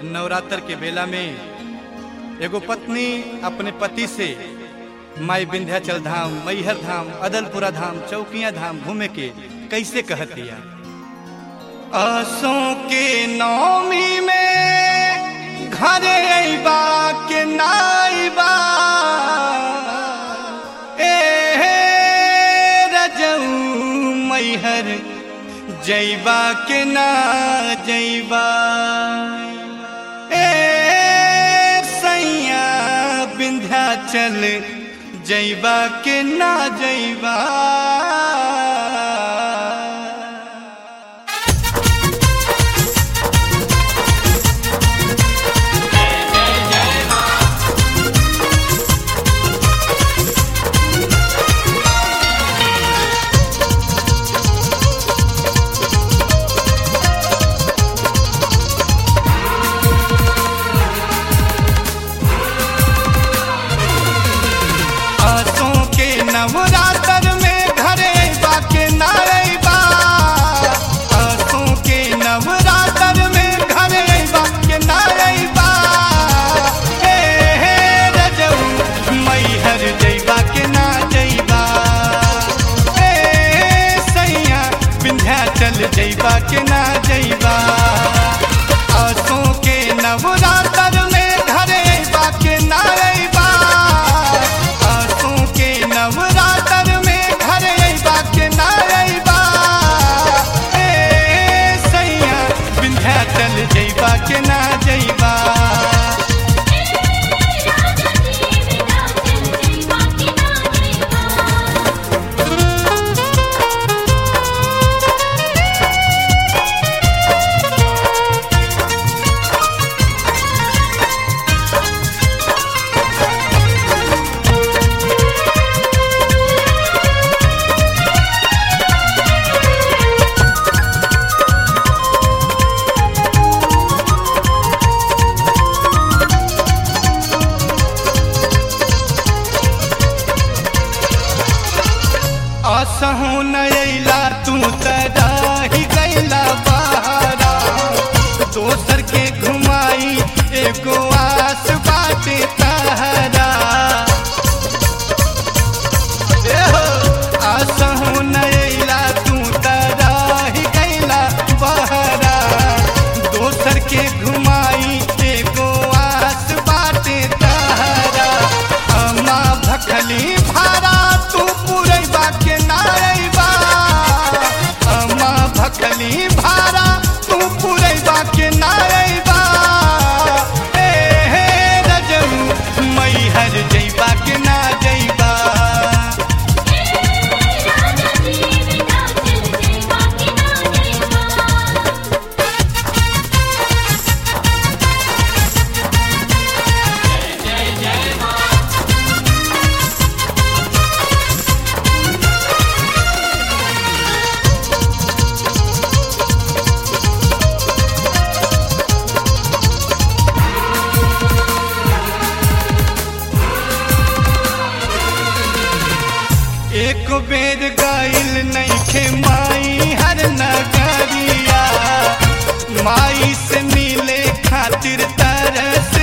नवरात्र के बेला में एगो पत्नी अपने पति से माई विंध्याचल धाम मैहर धाम अदलपुरा धाम चौकिया धाम घूमे के कैसे कहतिया आसों के नौमी में घरे अइबा के नाइबा ए रजऊ मैहर जैबा के ना जैबा ए सैया विंध्याचल जैबा के ना जैबा आसों के नवरात्र में घरे अइबा के ना अइबा आसों के नवरात्र में घरे अइबा के ना अइबा हे हे रजऊ मैहर जइबा के ना जइबा हे सैया विंध्याचल जइबा के ना जइबा आसों के नवरात्र में घरे अइबा के ना अइबा आसों के नवरात्र में घर अइबा के ना अइबा ए सैया विंध्याचल जइबा के ना जइबा असहु नैला तू तराही गैला बहारा दोसर के घुमाई एगो आस बाटे तहरा एहो, असहु नैला तू तराही गैला बहारा दोसर के घुमाई एगो आस बाटे तहरा अम्मा भखली भारा तू पुरैबा के नारैबा अम्मा भखली भारा तू पुरैबा के नारैबा ए हे रजऊ मैहर जइबा के ना जइबा एक बेर गाइल नइखे माई हर नगरिया माई से मिले खातिर तरस